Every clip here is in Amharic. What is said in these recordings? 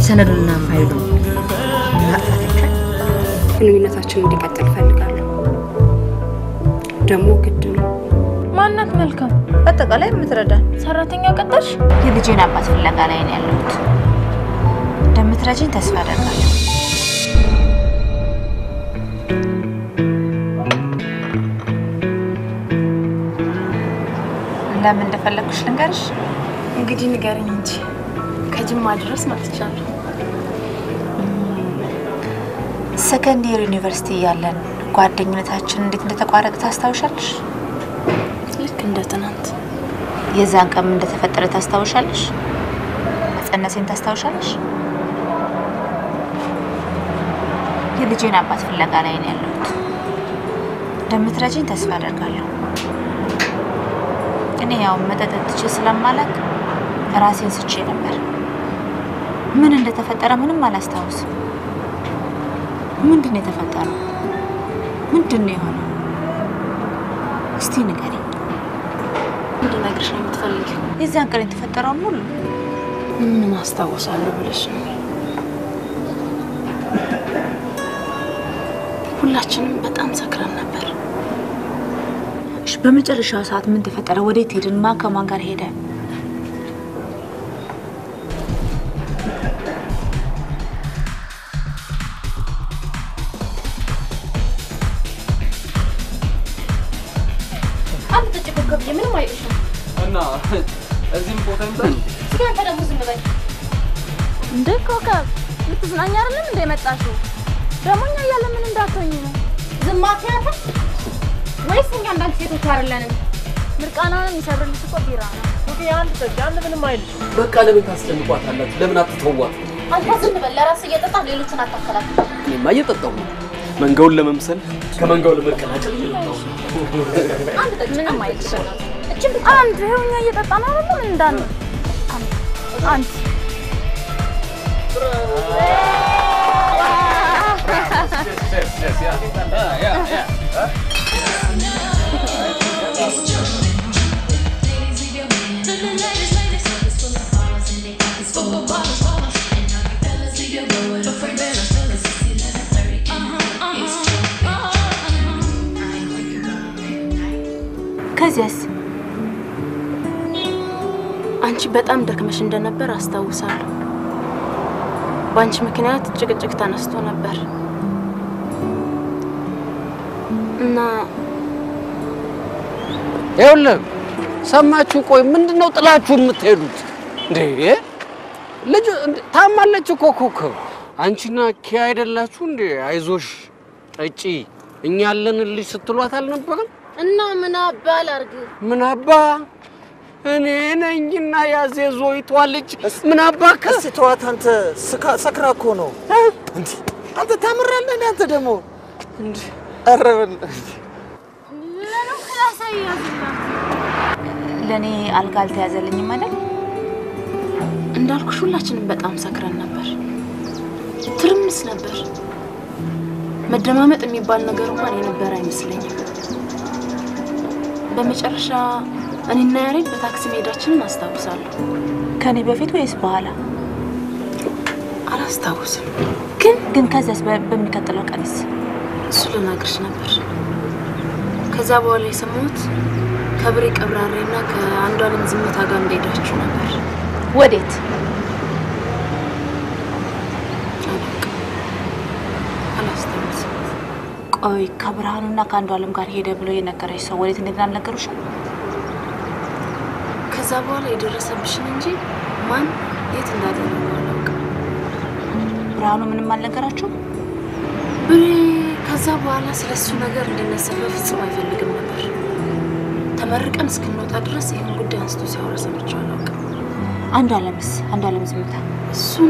ሰነዱንና ፋይሉን ማጥፋት ይቻል? ግንኙነታችን እንዲቀጥል እፈልጋለሁ። ደግሞ ግድ ነው። ማናት መልካም በአጠቃላይ የምትረዳን ሰራተኛ ቀጠርሽ? የልጄን አባት ፍለጋ ላይ ነው ያለሁት። እንደምትረጂኝ ተስፋ አደርጋለሁ። ለምን እንደፈለግኩሽ ልንገርሽ? እንግዲህ ንገረኝ እንጂ ከጅማ ድረስ መጥቻለሁ። ሰከንድ ይር ዩኒቨርሲቲ እያለን ጓደኝነታችን እንዴት እንደተቋረጠ ታስታውሻለሽ? ልክ እንደ ትናንት የዛን ቀን ምን እንደተፈጠረ ታስታውሻለሽ? መጸነሴን ታስታውሻለሽ? የልጄን አባት ፍለጋ ላይ ነው ያለሁት። እንደምትረጂኝ ተስፋ አደርጋለሁ። እኔ ያው መጠጥ ትቼ ስለማላቅ ራሴን ስቼ ነበር። ምን እንደተፈጠረ ምንም አላስታውስም። ምንድን ነው የተፈጠረው? ምንድን ነው የሆነው? እስቲ ንገሪኝ። እንድነግርሽ ነው የምትፈልጊው? የዚያን ቀን የተፈጠረውን ሁሉ ምን አስታውሳለሁ ብለሽ ነው? ሁላችንም በጣም ሰክረን ነበር። እሺ፣ በመጨረሻው ሰዓት ምን ተፈጠረ? ወዴት ሄድን? ማን ከማን ጋር ሄደ? አንድ ጠጭ ኮከብዬ ምንም አይልሽም። እና እዚህም ቦታ ይምጣል። እስኪ አንተ ደግሞ ዝም በል። እንደ ኮከብ ልትዝናኛ አይደለም እንደ የመጣሽው? ደግሞ እኛ እያለ ምን እንዳትሆኝ ነው? ዝም አትያትም ወይስ እኛ እንዳንቺ ሴቶች አይደለንም? ምርቃናውን የሚሰብርልሽ እኮ ቢራ ነው። አንድ ጠጪ፣ አንድ ምንም አይልሽም። በቃ ለምን ታስጨንቋታላችሁ? ለምን አትተዋት? አንተ ዝም በል። ለራስህ እየጠጣህ ሌሎችን አታከላክል። እኔማ እየጠጣሁ ነው። መንጋውን ለመምሰል ከመንጋው ለመቀላቀል እየጠጣሁ ነው። አንድ ጠጭ ምንም አይልሽም። እችን ብቻ አንድ ይኸው እኛ እየጠጣን አይደለም እንዳን አንድ ከዚያስ አንቺ በጣም ደክመሽ እንደነበር አስታውሳለሁ። በአንቺ ምክንያት ጭቅጭቅ ተነስቶ ነበር እና ይኸውልህ ሰማችሁ? ቆይ ምንድን ነው ጥላችሁ የምትሄዱት እንዴ? ልጅ እንደ- ታማለች እኮ ኮከብ። አንቺና ኪያ አይደላችሁ እንዴ? አይዞሽ ጠጪ፣ እኛ ያለንልሽ ስትሏት አልነበረም? እና ምን አባ ላድርግ? ምን አባ እኔ ነኝና ያዜዞይቷ ልጅ ምን አባ ከስ እስቲ ተዋት አንተ፣ ስካ- ሰክራ እኮ ነው። እንዲ አንተ ታምራለህ እንዴ? አንተ ደግሞ ኧረ በል- ለእኔ አልጋ አልተያዘልኝም አይደል? እንዳልኩሽ ሁላችንም በጣም ሰክረን ነበር። ትርምስ ነበር። መደማመጥ የሚባል ነገር እንኳን የነበረ አይመስለኝም። በመጨረሻ እኔና ያሬድ በታክሲ መሄዳችንን አስታውሳለሁ። ከኔ በፊት ወይስ በኋላ? አላስታውስም፣ ግን ግን ከዚያስ በ- በሚቀጥለው ቀንስ እሱ ልነግርሽ ነበር። ከዛ በኋላ የሰማሁት ከብሬ ቀብራሬና ከአንዱ አለም ዝምታ ጋር እንደሄዳችሁ ነበር። ወዴት? አላውቅም፣ አላስታውስም። ቆይ ከብርሃኑና ከአንዱ አለም ጋር ሄደ ብሎ የነገረች ሰው ወዴት እንደሄደ አልነገሩሽም? ከዛ በኋላ የደረሰብሽን እንጂ ማን የት እንዳደረገው አላውቅም። ብርሃኑ ምንም አልነገራችሁም? ብሬ ከዛ በኋላ ስለ እሱ ነገር እንዲነሳ በፍጹም አይፈልግም ነበር። ተመርቀን እስክንወጣ ድረስ ይህን ጉዳይ አንስቶ ሲያወራ ሰምቼው አላውቅም። አንዱ አለምስ? አንዱ አለም ዝምታ እሱን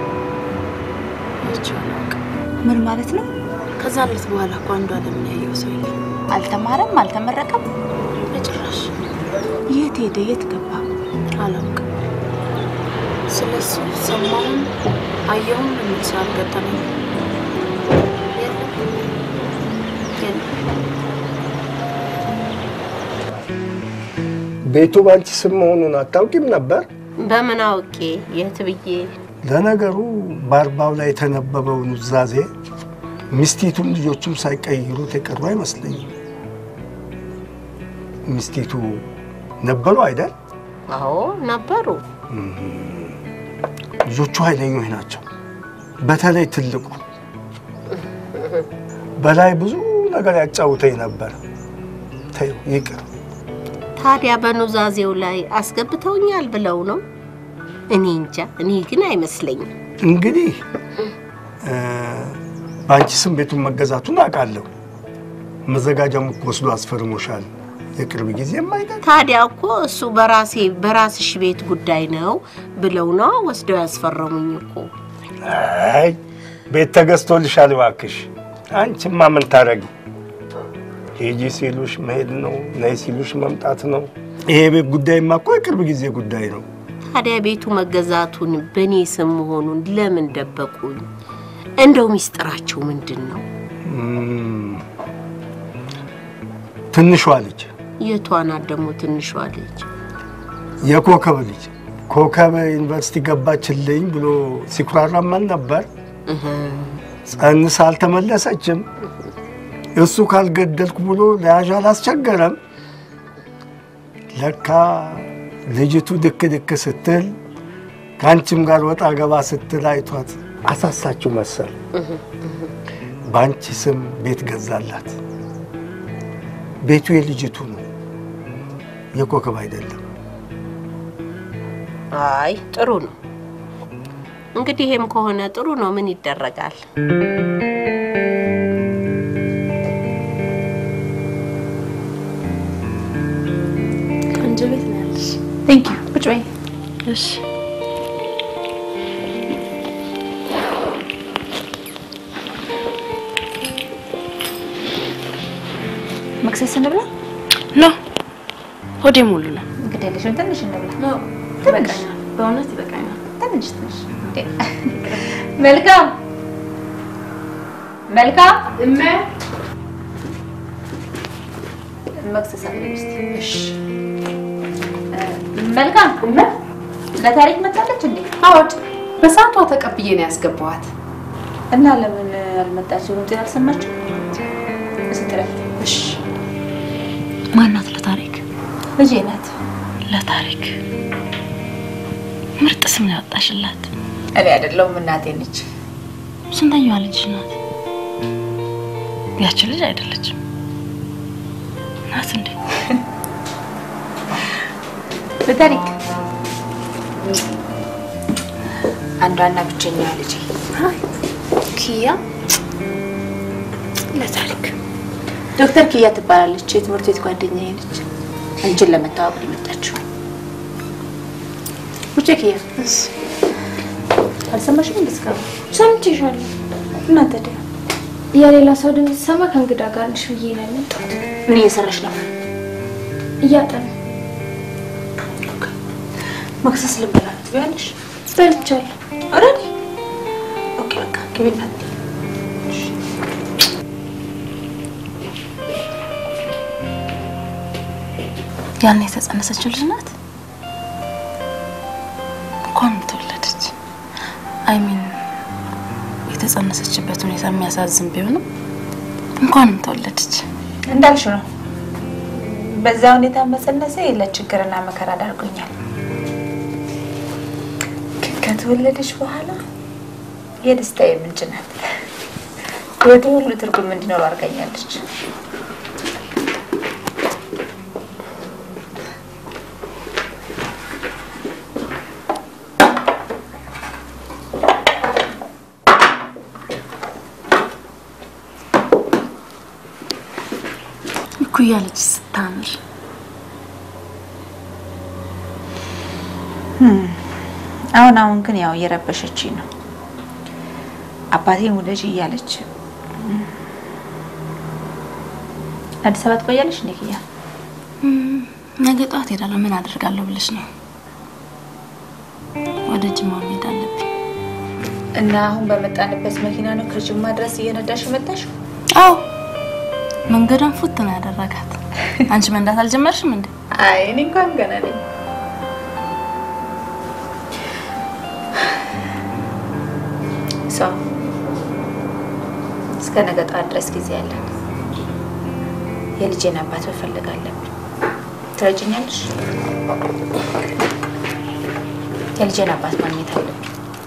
አይቼው አላውቅም። ምን ማለት ነው? ከዛ ሌት በኋላ እኮ አንዱ አለምን ያየው ሰው የለም አልተማረም? አልተመረቀም? በጭራሽ። የት ሄደ? የት ገባ? አላውቅም። ስለ እሱ ሰማሁም አየሁም የሚል ሰው አልገጠመኝም። የለም የለም። ቤቱ ባንቺ ስም መሆኑን አታውቂም ነበር? በምን አውቄ የት ብዬ ለነገሩ በአርባው ላይ የተነበበው ኑዛዜ ሚስቲቱም ልጆቹም ሳይቀይሩት የቀሩ አይመስለኝም። ሚስቲቱ ነበሩ አይደል? አዎ ነበሩ። ልጆቹ ኃይለኞች ናቸው። በተለይ ትልቁ በላይ ብዙ ነገር ያጫውተኝ ነበር። ተይው ይቅር። ታዲያ በኑዛዜው ላይ አስገብተውኛል ብለው ነው? እኔ እንጃ። እኔ ግን አይመስለኝም። እንግዲህ እ፣ በአንቺ ስም ቤቱን መገዛቱን አውቃለሁ። መዘጋጃም እኮ ወስዶ አስፈርሞሻል። የቅርብ ጊዜ የማይቀር ታዲያ እኮ እሱ በራሴ በራስሽ ቤት ጉዳይ ነው ብለው ነው ወስደው ያስፈረሙኝ እኮ። አይ ቤት ተገዝቶልሻል እባክሽ። አንቺማ ምን ታደርጊ? ሂጂ ሲሉሽ መሄድ ነው፣ ነይ ሲሉሽ መምጣት ነው። ይሄ ቤት ጉዳይማ እኮ የቅርብ ጊዜ ጉዳይ ነው። ታዲያ ቤቱ መገዛቱን በእኔ ስም መሆኑን ለምን ደበቁኝ? እንደው ሚስጥራቸው ምንድን ነው? እም፣ ትንሿ ልጅ የቷ ናት ደግሞ ትንሿ ልጅ? የኮከብ ልጅ ኮከብ ዩኒቨርሲቲ ገባችልኝ ብሎ ሲኩራራመን ነበር። ጸንሳ አልተመለሰችም። እሱ ካልገደልኩ ብሎ ለያዥ አላስቸገረም። ለካ ልጅቱ ድክ ድክ ስትል ከአንቺም ጋር ወጣ ገባ ስትል አይቷት አሳሳችው መሰል። በአንቺ ስም ቤት ገዛላት። ቤቱ የልጅቱ ነው፣ የኮከብ አይደለም። አይ ጥሩ ነው እንግዲህ፣ ይሄም ከሆነ ጥሩ ነው። ምን ይደረጋል? ቆንጆ ቤት ነው ያለሽ። ቴንክ ዩ ቁጭ በይ። እሺ መክሰስ እንብላ። ኖ ሆዴ ሙሉ ነው። እንግዲህ ያለሽውን ትንሽ እንብላ። ኖ ይበቃኛል፣ በእውነት ይበቃኛል። ትንሽ ትንሽ። እንዴ! መልካም መልካም እመ መክሰስ አለኝ እስቲ። እሺ መልካም እመ ለታሪክ መጣለች እንዴ? አዎድ በሰዓቷ ተቀብዬ ነው ያስገባኋት። እና ለምን አልመጣችም? እንትን አልሰማችም? ስትረፍ እሺ ማናት ለታሪክ? ልጄ ናት። ለታሪክ ምርጥ ስም ነው ያወጣሽላት። እኔ አይደለሁም እናቴ ነች። ስንተኛዋ ልጅ ናት? ያቺ ልጅ አይደለችም ናት እንዴ? ለታሪክ አንዷና ብቸኛዋ ልጄ ኪያ ለታሪክ ዶክተር ኪያ ትባላለች። የትምህርት ቤት ጓደኛዬ ነች። አንቺን ለመተዋወቅ ነው የመጣችው። ውጭ ኪያ አልሰማሽም? እንድትገባ ሰምቼሻለሁ። እና ታዲያ የሌላ ሰው ድምፅ ሰማ ከእንግዳ ጋር ነሽ ብዬ ነው የመጣሁት። ምን እየሰራሽ ነው? እያጠኑ መክሰስ ልንበላ ነው ትበያለሽ? በልቻለሁ። ኦልሬዲ ኦኬ፣ በቃ ግቢና ያን የተጸነሰችው ልጅ ናት። እንኳንም ተወለደች። አይሚን የተጸነሰችበት ሁኔታ የሚያሳዝን ቢሆንም እንኳንም ተወለደች። እንዳልሽ ነው። በዛ ሁኔታ መጸነሴ ለችግርና መከራ ዳርጎኛል። ግን ከተወለደች በኋላ የደስታዬ ምንጭ ናት። ወደ ሁሉ ትርጉም እንዲኖረው አድርጋኛለች። እኩያ ልጅ ስታምር አሁን አሁን ግን ያው እየረበሸችኝ ነው። አባቴን ውለጅ እያለች አዲስ አበባ ትቆያለሽ እንዴ ኪያ? ነገ ጠዋት ሄዳለሁ። ምን አደርጋለሁ ብለሽ ነው? ወደ ጅማ መሄድ አለብኝ። እና አሁን በመጣንበት መኪና ነው ከጅማ ድረስ እየነዳሽ መጣሽ? አዎ መንገዷን ፉት ነው ያደረጋት። አንቺ መንዳት አልጀመርሽም እንዴ? አይ እኔ እንኳን ገና ነኝ። ሰው እስከ ነገ ጠዋት ድረስ ጊዜ ያለን የልጄን አባት መፈለግ አለብን። ትረጅኛለሽ? የልጄን አባት ማግኘት አለብን።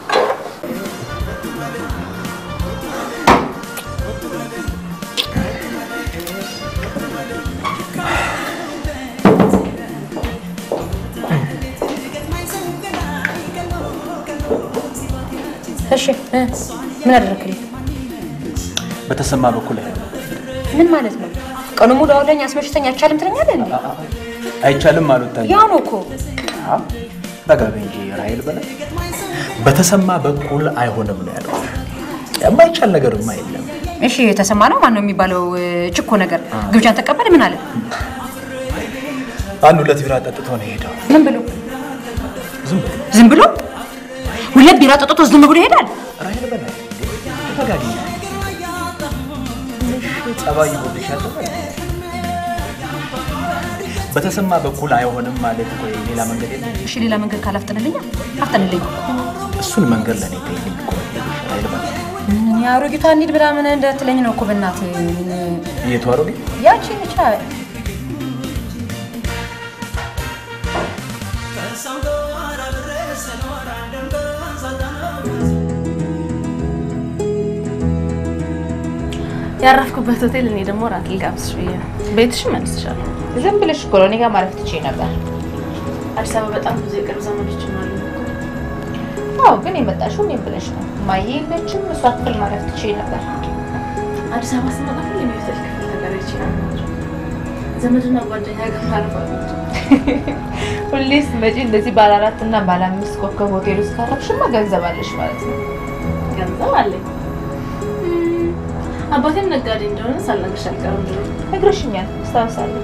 እሺ እ ምን አደረክልኝ? በተሰማ በኩል ምን ማለት ነው? ቀኑ ሙሉ አውለኝ አስመሽተኝ አይቻልም ትለኛለህ እንዴ? አይቻልም አሉታኝ ያው ነው እኮ ረጋ በይ እንጂ ራሄል በለ በተሰማ በኩል አይሆንም ነው ያለው። የማይቻል ነገርማ የለም። እሺ የተሰማ ነው ማን ነው የሚባለው? ችኮ ነገር ግብዣን ተቀበል ምን አለ? አንድ ሁለት ቢራ ጠጥቶ ነው የሄደው። ምን ብሎ ዝም ብሎ ዝም ብሎ ሁለት ቢራ ጠጥቶ ዝም ብሎ ይሄዳል? ራሄል በለ ተረጋጊ። ትንሽ ጸባይ ይጎልሻል። በተሰማ በኩል አይሆንም ማለት ቆይ ሌላ መንገድ የለም። እሺ ሌላ መንገድ ካላፍጥንልኛ አፍጥንልኝ። እሱን መንገድ ለኔ ተይልኝ እኮ ራሄል በለ የአሮጊቷ እንሂድ ብላ ምን እንዳትለኝ ነው እኮ በእናትህ የቱ አሮጌ ያቺ ብቻ ያረፍኩበት ሆቴል እኔ ደግሞ ራት ልጋብዝሽ ብዬ ነው። ቤትሽ መልስሻለሁ። ዝም ብለሽ እኮ ነው እኔ ጋር ማረፍ ትችይ ነበር። አዲስ አበባ በጣም ብዙ የቅርብ ዘመዶች አሉ። አዎ ግን የመጣሽው እኔም ብለሽ ነው። ማየ የለችም፣ እሷ ክፍል ማረፍ ትችይ ነበር። አዲስ አበባ ስመጣ ሁሌ የሆቴል ክፍል ተከራይቼ ነበር። ዘመድና ጓደኛ ጋር ማረፍ አልወድም። ሁሌ ስትመጪ እንደዚህ ባለ አራት እና ባለ አምስት ኮከብ ሆቴል ውስጥ ካረፍሽማ ገንዘብ አለሽ ማለት ነው። ገንዘብ አለኝ። እም፣ አባቴም ነጋዴ እንደሆነ ሳልነግርሽ አልቀርም ድሮ ነግረሽኛል፣ አስታውሳለሁ።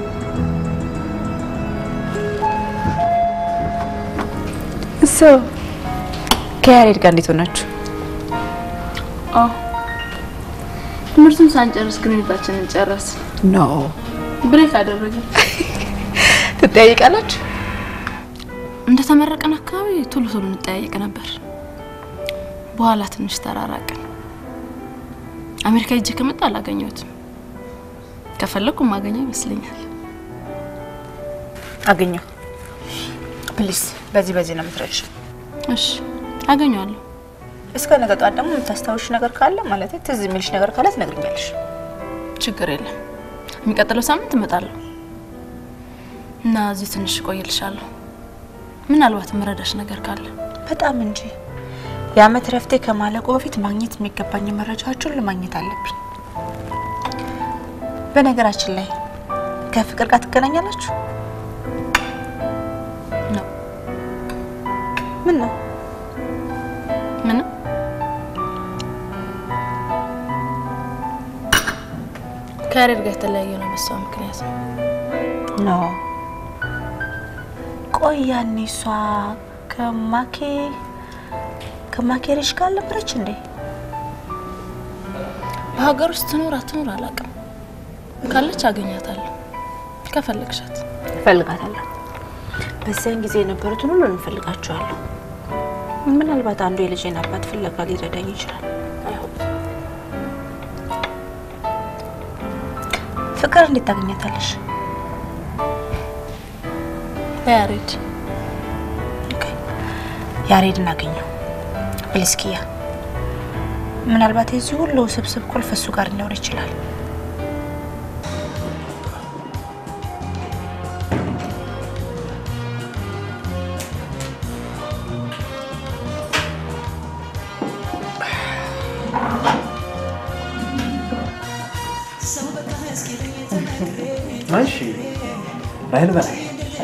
እሱ ከያሬድ ጋር እንዴት ሆናችሁ? አዎ ትምህርቱን ሳንጨርስ ግንኙነታችንን ጨረስ ኖ ብሬክ አደረግን። ትጠያይቃላችሁ? እንደተመረቀን አካባቢ ቶሎ ቶሎ እንጠያየቅ ነበር። በኋላ ትንሽ ተራራቅን። አሜሪካ ሄጄ ከመጣ አላገኘሁትም። ከፈለኩ ማገኘው ይመስለኛል። አገኘው። ፕሊስ፣ በዚህ በዚህ ነው የምትረጭ። እሺ አገኘዋለሁ። እስከ ነገ ጠዋት ደግሞ የምታስታውሽ ነገር ካለ ማለት ትዝ የሚልሽ ነገር ካለ ትነግሪኛለሽ። ችግር የለም። የሚቀጥለው ሳምንት እመጣለሁ እና እዚህ ትንሽ እቆይልሻለሁ። ምናልባት የምረዳሽ ነገር ካለ በጣም እንጂ የአመት ረፍቴ ከማለቁ በፊት ማግኘት የሚገባኝ መረጃዎች ሁሉ ማግኘት አለብኝ። በነገራችን ላይ ከፍቅር ጋር ትገናኛላችሁ? ነው ምን ነው ምንም ከያሬድ ጋር የተለያየ ነው በሷ ምክንያት ነው። ኖ ቆይ ያኔ እሷ ከማኬ ከማኬ ልጅ ጋር አልነበረች እንዴ? በሀገር ውስጥ ትኖር አትኖር አላውቅም። ካለች አገኛታለሁ ከፈለግሻት። እፈልጋታለሁ። በዚያን ጊዜ የነበሩትን ሁሉ እንፈልጋቸዋለሁ። ምናልባት አንዱ የልጄን አባት ፍለጋ ሊረዳኝ ይችላል። ፍቅር እንዴት ታገኛታለሽ? በያሬድ ያሬድን አገኘው ብልስኪያ። ምናልባት የዚህ ሁሉ ስብስብ ቁልፍ እሱ ጋር ሊኖር ይችላል። እሺ ራሄል በላይ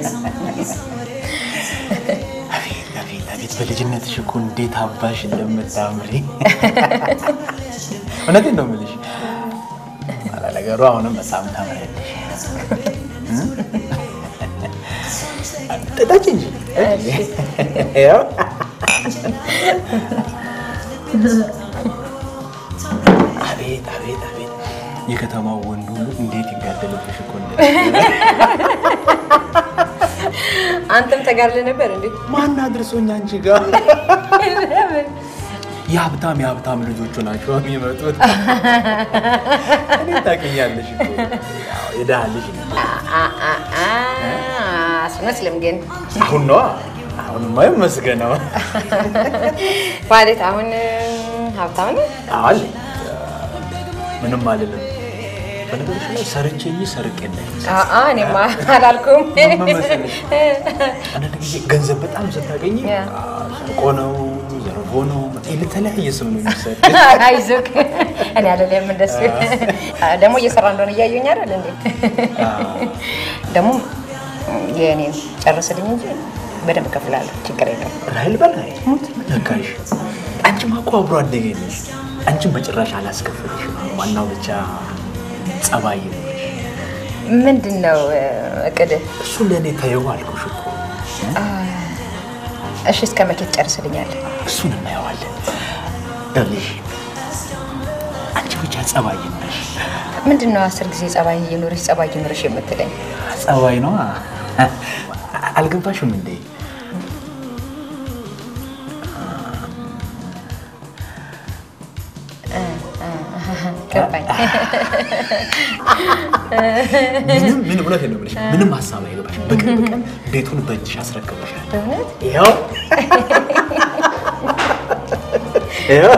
አቤት አቤት አቤት በልጅነትሽ እኮ እንዴት አባሽ እንደምታምሪ እውነቴን ነው የምልሽ። ነገሩ አሁንም በጣም ታምሪያለሽ። ጠጣች እንጂ ያው አቤት አቤት አቤት የከተማው ወንድ ሁሉ እንዴት ይጋደልብሽ እኮ እንደ አንተም ተጋድለ ነበር እንዴ? ማን አድርሶኝ አንቺ ጋር የሀብታም የሀብታም ልጆቹ ናቸው የሚመጡት። እኔ ታውቂኛለሽ እኮ ያው የድሃ ልጅ ነኝ። አስመስልም ግን አሁን ነዋ አሁንማ ይመስገነው። ማለት አሁን ሀብታም ነህ? አለ ምንም አልልም። በነገሮች ላይ ሰርቼ እንጂ ሰርቄ እንዳይመስል። አአ እኔማ አላልኩም። ምን መሰለሽ? አንዳንድ ጊዜ ገንዘብ በጣም ስታገኝ ሰርቆ ነው ዘርፎ ነው የተለያየ ስም ነው የሚሰጥ። አይዞህ እኔ አይደለም እንደሱ ደግሞ እየሰራ እንደሆነ እያየሁኝ አይደል እንዴ? ደግሞ የእኔን ጨርስልኝ እንጂ በደንብ እከፍላለሁ። ችግር የለም። ራይል በላይ ነካሽ። አንቺማ እኮ አብሮ አደጌ ነሽ። አንቺን በጭራሽ አላስከፍልሽም። ዋናው ብቻ ጸባይ ነው። ምንድን ነው እቅድህ? እሱ ለእኔ ተይው አልኩሽ እኮ። እሺ እስከ መቼ ትጨርስልኛለህ? እሱን እናየዋለን። ይኸውልሽ አንቺ ብቻ ጸባይ ነሽ። ምንድን ነው አስር ጊዜ ጸባይ እየኖረሽ ጸባይ እየኖረሽ የምትለኝ? ጸባይ ነው አልገባሽም እንዴ? ገባኝ። ምንም ምን እውነት ነው የምልሽ፣ ምንም ሀሳብ አይገባሽ። በቅርብ ቀን ቤቱን በእጅሽ አስረክበሻል። በእውነት ይኸው ይኸው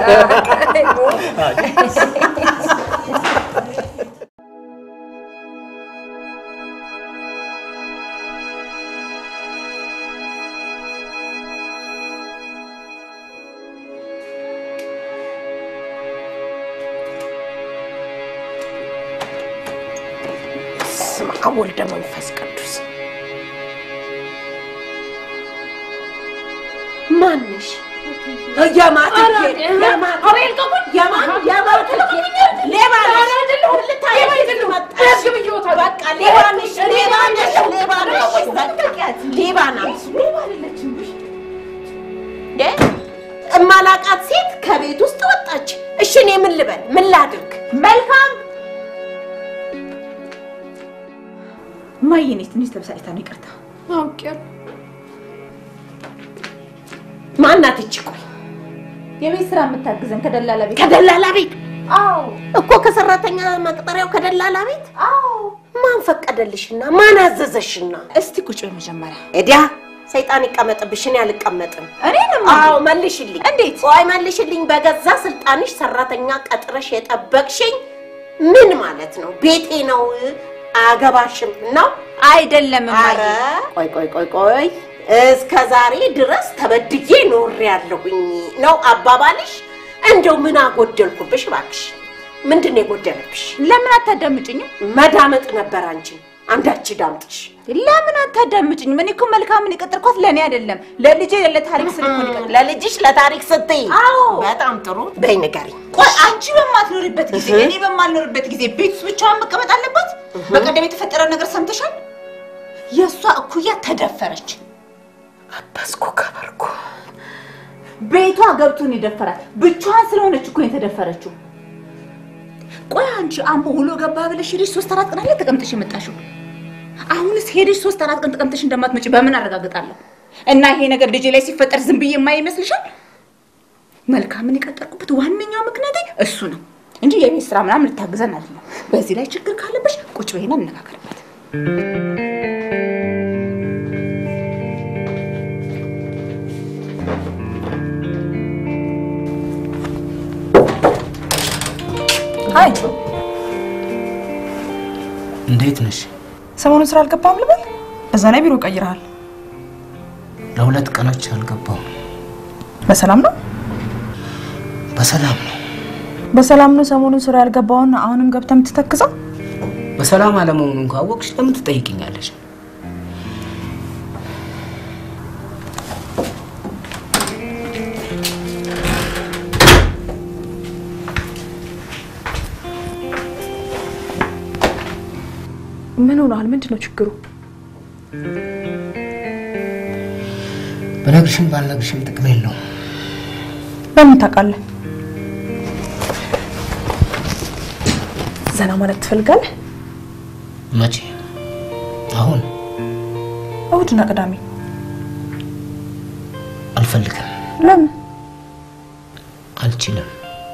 በስመ አብ ወልደ መንፈስ ቅዱስ ማንሽ? የማትኬድ የማን የማትኬድ ሌባ ነሽ። ልታየሽ መጣሽ። በቃ ሌባ ነሽ፣ ሌባ ነሽ፣ ሌባ ነሽ። በቃ ሌባ ናት። እንዴ እማላቃት ሴት ከቤት ውስጥ ወጣች። እሺ እኔ ምን ልበል? ምን ላድርግ? መልካም እማዬ እኔ ትንሽ ተበሳጭታ ነው፣ ይቅርታ። አውቄያለሁ። ማናት እቺ? ቆይ የቤት ስራ የምታግዘን ከደላላ ቤት ከደላላ ቤት አዎ እኮ ከሰራተኛ መቅጠሪያው ከደላላ ቤት። አዎ ማን ፈቀደልሽና ማን አዘዘሽና? እስቲ ቁጭ በይ መጀመሪያ። እዲያ ሰይጣን ይቀመጥብሽ፣ እኔ አልቀመጥም። እኔንም አዎ መልሽልኝ። እንዴት? ቆይ መልሽልኝ። በገዛ ስልጣንሽ ሰራተኛ ቀጥረሽ የጠበቅሽኝ ምን ማለት ነው? ቤቴ ነው አያገባሽም ነው አይደለም ኧረ ቆይ ቆይ ቆይ ቆይ እስከ ዛሬ ድረስ ተበድዬ ኖሬያለሁኝ ነው አባባልሽ? እንደው ምን አጎደልኩብሽ እባክሽ? ምንድን ነው የጎደለብሽ? ለምን አታዳምጭኝም? መዳመጥ ነበር አንቺ አንዳች ዳምጥሽ። ለምን አታዳምጭኝም? እኔ እኮ መልካምን የቀጠርኳት ለእኔ አይደለም ለልጄ ለታሪክ ስል እኮ ነው የቀጠርኳት። ለልጅሽ ለታሪክ ስትይ አዎ በጣም ጥሩ። በይ ንገሪኝ። ቆይ አንቺ በማትኖሪበት ጊዜ እኔ በማልኖርበት ጊዜ ቤት ውስጥ ብቻዋን መቀመጥ አለባት? በቀደም የተፈጠረው ነገር ሰምተሻል? የእሷ እኩያ ተደፈረች። አባስኮ ከበርኩ ቤቷ ገብቶ ነው የደፈራት። ብቻዋን ስለሆነች እኮ ነው የተደፈረችው። ቆይ አንቺ አምቦ ውሎ ገባ ብለሽ ሄደሽ ሶስት አራት ቀን አለ ተቀምጠሽ የመጣሽው። አሁንስ ሄደሽ ሶስት አራት ቀን ተቀምጠሽ እንደማትመጪ በምን አረጋግጣለሁ? እና ይሄ ነገር ልጄ ላይ ሲፈጠር ዝም ብዬ የማይ ይመስልሻል? መልካምን የቀጠርኩበት ዋነኛው ምክንያቴ እሱ ነው እንጂ የቤት ስራ ምናምን ልታግዘን አይደለም። በዚህ ላይ ችግር ካለብሽ ቁጭ በይና እንነጋገርበት። ሀይ እንዴት ነሽ? ሰሞኑን ስራ አልገባም ልበል? በዛ ላይ ቢሮ ቀይረሃል። ለሁለት ቀኖች አልገባሁም። በሰላም ነው? በሰላም ነው። በሰላም ነው ሰሞኑን ስራ ያልገባውን አሁንም ገብተህ የምትተክዘው? በሰላም አለመሆኑን ካወቅሽ ለምን ትጠይቅኛለሽ? ምን ሆነሃል? ምንድን ነው ችግሩ? በነግርሽም ባልነግርሽም ጥቅም የለውም። በምን ታውቃለህ? ዘና ማለት ትፈልጋለህ? መቼ? አሁን እሁድና ቅዳሜ። አልፈልግም። ለምን? አልችልም።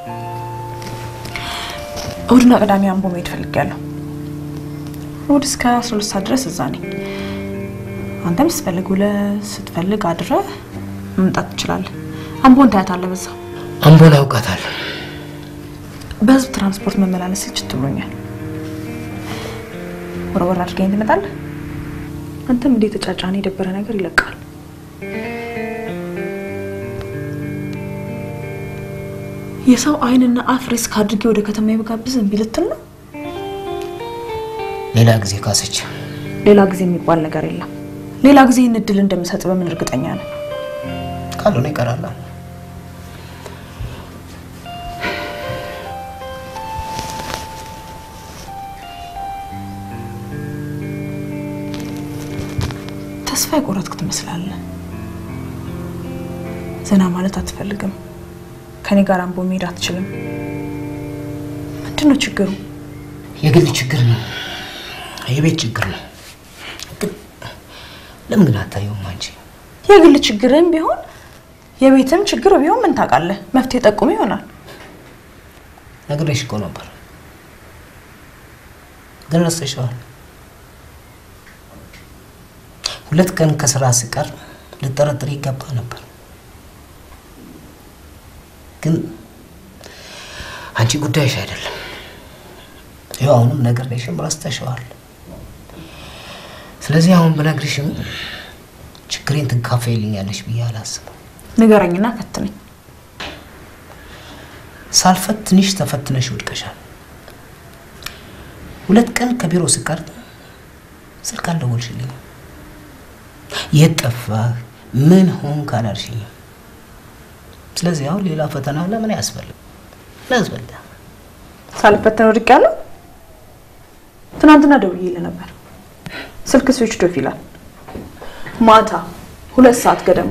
እሁድና ቅዳሜ አምቦ መሄድ ፈልጊያለሁ። እሁድ እስከ 12 ሰዓት ድረስ እዛ ነኝ። አንተም ስትፈልግ ውለህ ስትፈልግ አድረህ መምጣት ትችላለህ። አምቦን ታያታለህ። በዛ አምቦን አውቃታለሁ። በህዝብ ትራንስፖርት መመላለስ ልችት ብሎኛል። ወረወር አድርገኝ ትመጣለህ። አንተም እንዴት ተጫጫነ የደበረ ነገር ይለቃል። የሰው አይንና አፍ ሪስክ አድርጌ ወደ ከተማ የብጋብዝ እምቢ ልትል ነው? ሌላ ጊዜ ካሰች ሌላ ጊዜ የሚባል ነገር የለም። ሌላ ጊዜ ይህን እድል እንደምሰጥ በምን እርግጠኛ ነህ? ካልሆነ ይቀራል። ተስፋ የቆረጥክ ትመስላለህ። ዘና ማለት አትፈልግም። ከኔ ጋር አምቦ መሄድ አትችልም። ምንድን ነው ችግሩ? የግል ችግር ነው፣ የቤት ችግር ነው። ግን ለምን ግን አታየውም አንቺ? የግል ችግርም ቢሆን የቤትም ችግር ቢሆን ምን ታውቃለህ? መፍትሄ ጠቁም ይሆናል። ነግሬሽ እኮ ነበር፣ ግን ረስተሽዋል። ሁለት ቀን ከስራ ስቀር ልጠረጥር ይገባ ነበር፣ ግን አንቺ ጉዳይሽ አይደለም። ይኸው አሁንም ነግሬሽም ረስተሽዋል። ስለዚህ አሁን ብነግርሽም ችግሬን ትካፈይልኛለሽ ብዬ አላስብም። ንገረኝና ፈትነኝ። ሳልፈትንሽ ተፈትነሽ ወድቀሻል። ሁለት ቀን ከቢሮ ስቀር ስልክ አልደወልሽልኝም። የት ጠፋህ? ምን ሆንክ አላልሽኝም። ስለዚህ አሁን ሌላ ፈተና ለምን ያስፈልግ ለያስፈልግ ሳልፈተን ወድቄያለሁ። ትናንትና ደውዬልህ ነበር። ስልክ ስዊች ኦፍ ይላል። ማታ ሁለት ሰዓት ገደማ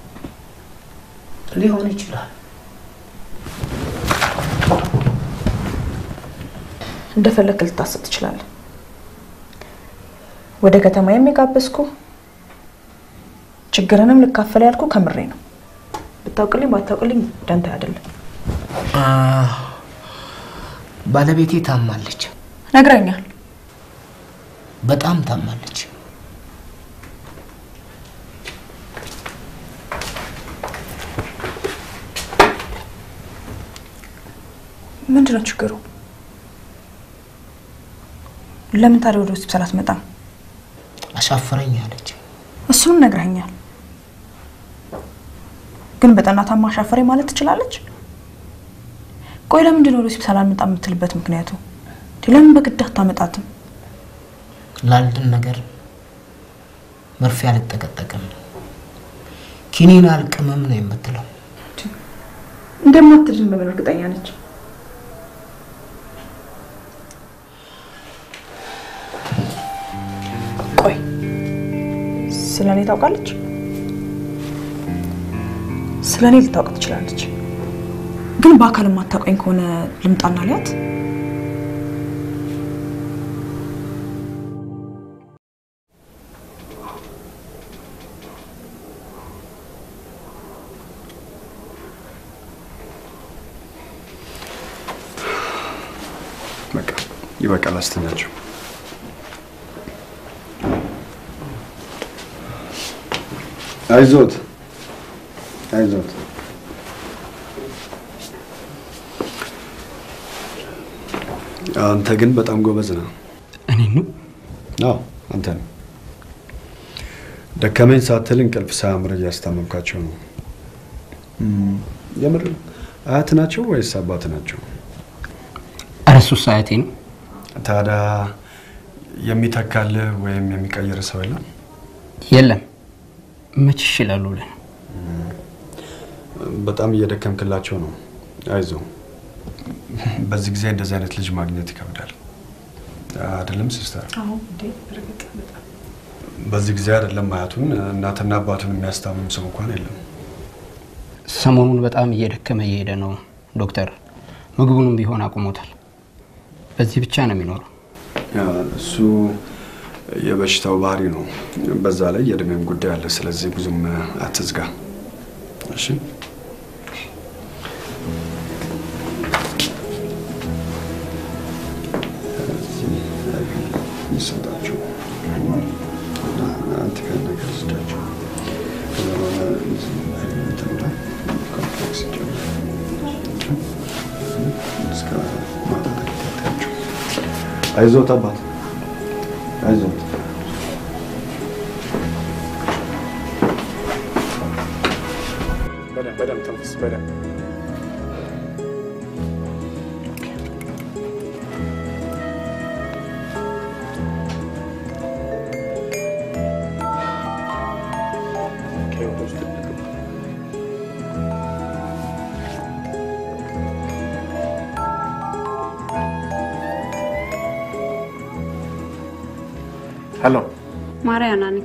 ሊሆን ይችላል። እንደፈለክ ልታስብ ትችላለህ። ወደ ከተማ የሚጋበዝኩ ችግርንም ልካፈል ያልኩ ከምሬ ነው። ብታውቅልኝ ባታውቅልኝ ደንታ አይደለም። አ፣ ባለቤቴ ታማለች፣ ነግረኛል። በጣም ታማለች። ምንድን ነው ችግሩ? ለምን ታዲያ ወደ ሆስፒታል አትመጣም? አሻፈረኝ አለች። እሱንም ነግረኛል። ግን በጠና ታማ አሻፈረኝ ማለት ትችላለች? ቆይ ለምንድን ነው ወደ ሆስፒታል አልመጣም የምትልበት ምክንያቱ? ለምን በግድ አታመጣትም? ላልድን ነገር መርፌ አልጠቀጠቅም፣ ኪኒን አልቅምም ነው የምትለው። እንደማትድን በምን እርግጠኛ ነች? ቆይ ስለ እኔ ታውቃለች? ስለ እኔ ልታውቅ ትችላለች። ግን በአካል የማታውቀኝ ከሆነ ልምጣና ሊያት በቃ ይበቃል፣ አስተኛቸው። አይዞት አይዞት። አንተ ግን በጣም ጎበዝ ነህ። እኔ ነው? አዎ አንተ ነው። ደከመኝ ሳትል እንቅልፍ ሳያምር እያስታመምካቸው ነው። እም፣ የምር አያት ናቸው ወይስ አባት ናቸው? ኧረ እሱስ አያቴ ነው። ታዲያ የሚተካልህ ወይም የሚቀይር ሰው የለም? የለም መች ይችላሉ ብለን በጣም እየደከምክላቸው ነው። አይዞ፣ በዚህ ጊዜ እንደዚህ አይነት ልጅ ማግኘት ይከብዳል። አይደለም ሲስተር? በዚህ ጊዜ አይደለም አያቱን እናትና አባቱን የሚያስታምም ሰው እንኳን የለም። ሰሞኑን በጣም እየደከመ እየሄደ ነው ዶክተር። ምግቡንም ቢሆን አቁሞታል። በዚህ ብቻ ነው የሚኖረው። ያ፣ እሱ የበሽታው ባህሪ ነው። በዛ ላይ የእድሜም ጉዳይ አለ። ስለዚህ ብዙም አትዝጋ። እሺ አይዞት አባት አይዞት። በደንብ በደንብ ተንፍስ፣ በደንብ ኦኬ፣ ወደ ውስጥ ግባ። ሄሎ፣ ማርያና ነኝ።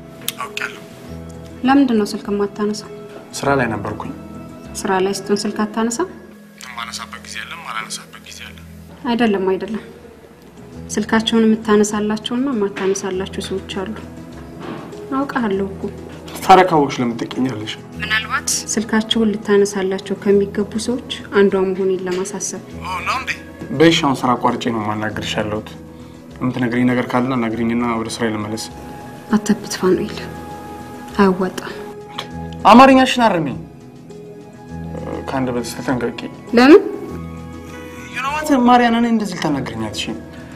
ለምንድን ነው ስልክ የማታነሳው? ስራ ላይ ነበርኩኝ። ስራ ላይ ስትሆን ስልክ አታነሳ? የማነሳበት ጊዜ የለም፣ ማላነሳበት ጊዜ አለ። አይደለም አይደለም፣ ስልካቸውን የምታነሳላቸውና የማታነሳላቸው ሰዎች አሉ። አውቃለሁ እኮ። ታዲያ ካወቅሽ ለምን ትቀኛለሽ? ምናልባት ስልካቸውን ልታነሳላቸው ከሚገቡ ሰዎች አንዷ መሆኔን ለማሳሰብ በይሽ፣ አሁን ስራ አቋርጬ ነው የማናገርሽ ያለሁት። የምትነግሪኝ ነገር ካለ አናግሪኝና ወደ ስራ ልመለስ። አተብት ፋኑኤል፣ አያዋጣም። አማርኛሽን አርሚ። ከአንድ በዚህ ተጠንቀቂ። ለምን ዩኖዋት ማርያና፣ እኔ እንደዚህ ልታናግረኝ አትችይም።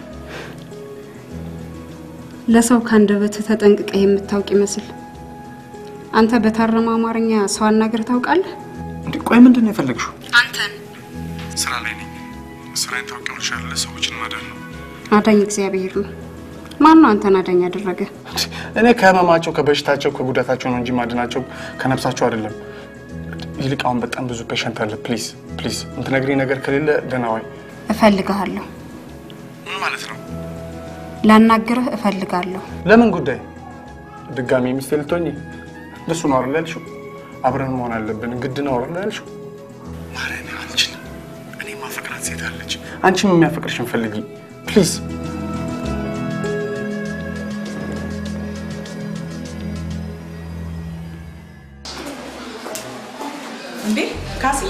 ለሰው ከአንደበትህ ተጠንቅቀህ የምታውቅ ይመስል አንተ በታረመ አማርኛ ሰው አናገር ታውቃለህ? እንዴ ቆይ ምንድን ነው የፈለግሽው? አንተን ስራ ላይ ነኝ። ስራዬን ታውቂያለሽ አይደለ? ሰዎችን ማዳን ነው። አዳኝ እግዚአብሔር ነው። ማን ነው አንተን አዳኝ ያደረገ? እኔ ከህመማቸው፣ ከበሽታቸው፣ ከጉዳታቸው ነው እንጂ ማድናቸው ከነፍሳቸው አይደለም። ይልቅ አሁን በጣም ብዙ ፔሸንት አለ። ፕሊዝ ፕሊዝ፣ የምትነግሪኝ ነገር ከሌለ ደህና ዋይ። እፈልግሃለሁ። ምን ማለት ነው? ላናግርህ እፈልጋለሁ። ለምን ጉዳይ? ድጋሚ ሚስቴ ልትሆኚ? ለሱ ነው አይደል ያልሽው? አብረን መሆን አለብን ግድ ነው አይደል ያልሽው? ማርያም አልችልም። እኔ ማፈቅራት ሴት አለች። አንቺም የሚያፈቅርሽን ፈልጊ ፕሊዝ። እንዴ ካስዬ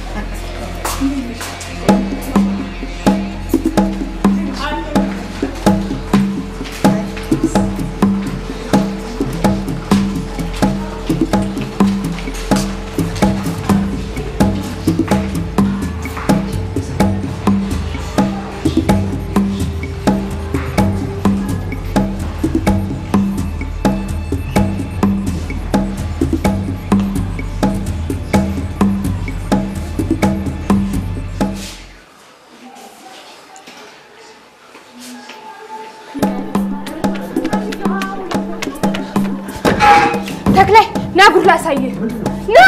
ተክላይ ና ጉድ ላሳይህ። ና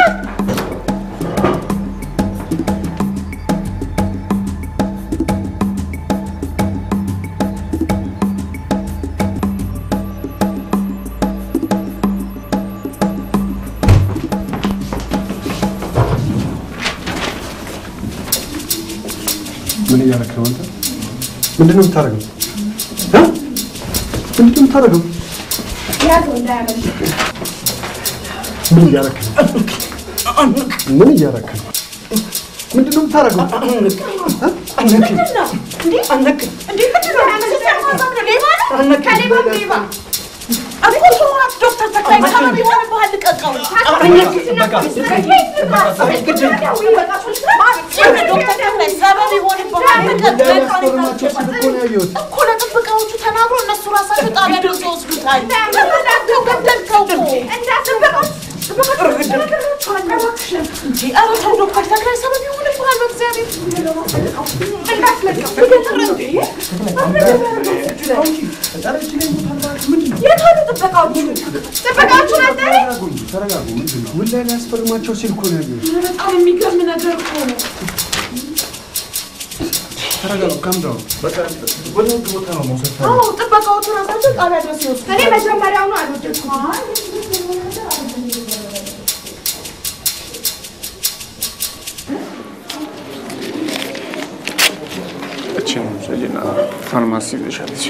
ምን እያደረክ ነው አንተ? ምንድን ነው የምታደርገው? እ? ምንድን ነው የምታደርገው? ያዘው እንዳያመልጥ። ምን እያደረክ ነው? ምን እያደረክ ነው? ምንድን ነው የምታደርገው? ምንድን ነው? እንዴ? እንዴ ምንድን ነው? ያመልጥ ሌባ ነው? ከሌባም ሌባ እኮ ተዋት ዶክተር ተክላይ ሰበብ ይሆንብሃል። ልቀቀው። ዶክተር ተክላይ ሰበብ ይሆንብሃል። እኮ ለጥበቃዎቹ ተናግሮ እነሱ ራሳቸው ጣቢያ ደርሰው ይወስዱታል። ገደልከው እኮ እንጂ ኧረ ተው ዶክተር ተክላይ ሰበብ ይሆንብሃል። በእግዚአብሔር የት አሉ ጥበቃዎቹ? ጥበቃዎቹን አጠሪ ተረጋጉ። ምንድን ነው? ምን ላይ ሊያስፈርማቸው ሲል እኮ ነው ያየሁት። በጣም የሚገርም ነገር እኮ ነው። ተረጋጉ። ካም ዳውን። በቃ ወደ ህግ ቦታ ነው መውሰድ አዎ ጥበቃዎቹ ራሳቸው ጣቢያ ድረስ ይወስዱ። እኔ መጀመሪያውኑ አልወደድኩም። እችን ውሰጂና ፋርማሲ ይዘሻለች።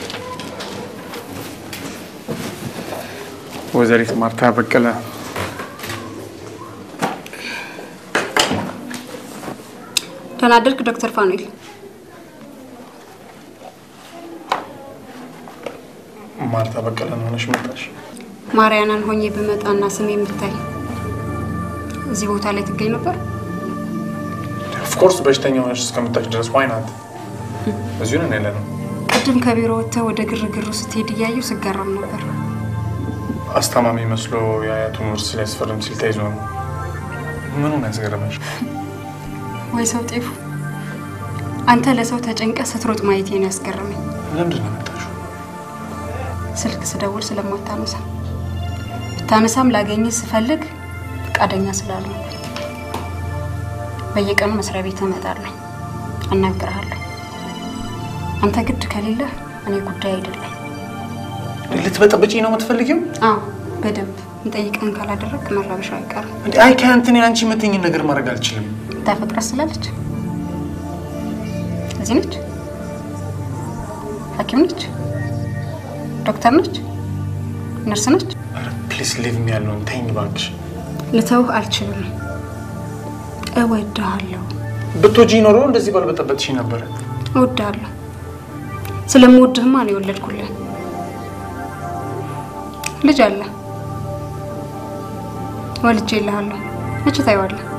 ወይዘሪት ማርታ በቀለ ተናደድክ ዶክተር ፋኑኤል? ማርታ በቀለን ሆነሽ መጣሽ። ማርያናን ሆኜ ብመጣና ስሜ የምታይ እዚህ ቦታ ላይ ትገኝ ነበር? ኦፍኮርስ በሽተኛ ሆነሽ እስከምታች ድረስ ዋይ ናት። እዚሁ ነን ያለ ነው። ቅድም ከቢሮ ወጥተህ ወደ ግርግሩ ስትሄድ እያየሁ ስገረም ነበር። አስታማሚ መስሎ የአያቱን ውርስ ሊያስፈርም ሲል ተይዞ ነው። ምኑን ያስገረመሽ? ወይ ሰው ጤፉ፣ አንተ ለሰው ተጨንቀ ስትሮጥ ማየቴ ነው ያስገረመኝ። ለምንድን ነው የመጣሽው? ስልክ ስደውል ስለማታነሳ ብታነሳም ላገኘ ስፈልግ ፈቃደኛ ስላልሆነ በየቀኑ መስሪያ ቤት እመጣለሁ፣ አናግርሃለሁ። አንተ ግድ ከሌለ እኔ ጉዳይ አይደለም። ልትበጠብጪ ነው የምትፈልጊው? አዎ በደንብ እንጠይቀን ካላደረግ መረበሻው አይቀርም። እንዴ አይ ከእንትን አንቺ የምትይኝን ነገር ማድረግ አልችልም። ታፈቅራት ስላለች እዚህ ነች፣ ሐኪም ነች፣ ዶክተር ነች፣ ነርስ ነች። ፕሊስ ሊቭ ሚ ያለውን ተይኝ እባክሽ። ልተውህ አልችልም። እወድሃለሁ፣ ብትወጂ ኖሮ እንደዚህ ባልበጠበጥሽ ነበረ። እወድሃለሁ። ስለምወድህማ ነው የወለድኩልህ። ልጅ አለ ወልጄ እልሃለሁ። መቼ ታየዋለህ?